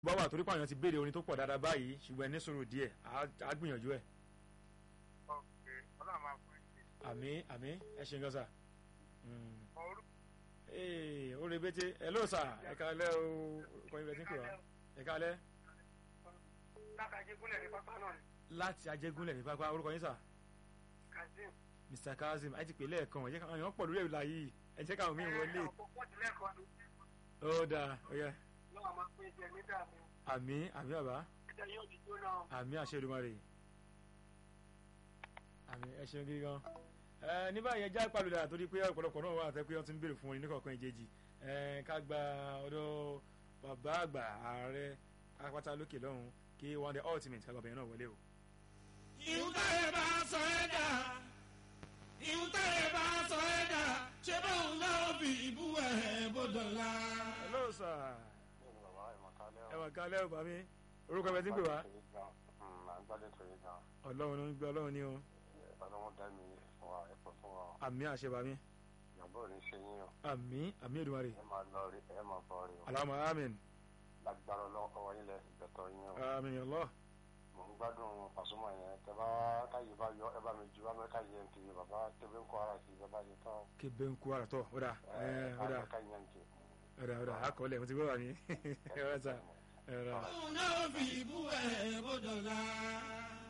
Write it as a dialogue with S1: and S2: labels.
S1: bá wà torí pààyàn ti béèrè orin tó pọ̀ dáadáa báyìí ṣùgbọ́n ẹ ní sùúrù díẹ̀ á gbìyànjú ẹ̀.
S2: ọ̀kẹ́ ọlọ́run máa fún yín.
S1: àmín àmín ẹ ṣe nǹkan sà.
S2: orúkọ
S1: ee ó rebete ẹ ló sà ẹ kálẹ́ o kọ́yìn bẹ́ẹ̀ tí ń pè wá ẹ kálẹ́
S2: látàjẹ́ gúnlẹ̀ ní pápá náà ni
S1: láti ajégúnlẹ̀ ní pápá orúkọ yín sà
S2: kazeem.
S1: Mr Kazeem ẹ ti pè lẹ́ẹ̀kan ẹ jẹ́ káwọn èèyàn pọ̀ lórí ẹ̀rọ yìí ẹ jẹ́ káwọn míì wọlé
S2: ọ̀pọ̀ tí lẹ́ẹ̀kan ni
S1: ó dáa ó yẹ
S2: lọ́wọ́ máa pín jẹ ní dààmú.
S1: àmín àmín bàbá
S2: ẹ̀jẹ̀ yóò di jóná.
S1: àmín àṣẹ Èdùmàrè àmín ẹ ṣeun gidi gan ẹ ní báyìí ẹjá ìpàlùdà torí pé ọ̀pọ̀lọpọ̀ náà wà àtẹ́ pé wọ́n ti ń béèrè fún wọn ní kọ̀ọ̀kan ìjejì ẹ ká gba ọ̀dọ̀ bàbá àgbà ààrẹ apáta lókè lọ́hùn kí one day ultimate ká gbàgbé náà wọlé o.
S3: ìwúntàrẹ̀ bá sọ ẹ́ dà ìwúntàrẹ̀ bá sọ ẹ́ dà ṣé báwo náà fi ìbú ẹ̀ bọ́dọ̀ la.
S1: hello sir ẹ wà kálẹ̀ ọ̀bà mi orúkọ ẹ bẹ tí ń pè wá ọlọ́run ló ń gbé ọlọ́run ní o àmín àṣẹ bàmí àmín àmín Èdùmàrè alámọ̀ àmín
S4: lágbára ọlọ́wọ́ yín lẹ ìgbẹ́tọ̀ yín o
S1: àmín Allah
S4: mò ń gbádùn Pasuma yẹn tẹ bá káyé bá yọ ẹ bá mi ju abẹ́ káyé yẹn kiri bàbá tẹ́bí ń kọ́ ara sí ẹ bá yẹ tán
S1: kébé ń kú ara tọ̀ ó dà ẹ ó dà
S4: káyé yẹn kiri.
S1: ó dà ó dà akọọlẹ̀ mo ti gbọ́ wà ní ẹ rẹ sà ẹ rẹ.
S3: báwo náà fi ìbú ẹ̀ bọ́dọ̀ la.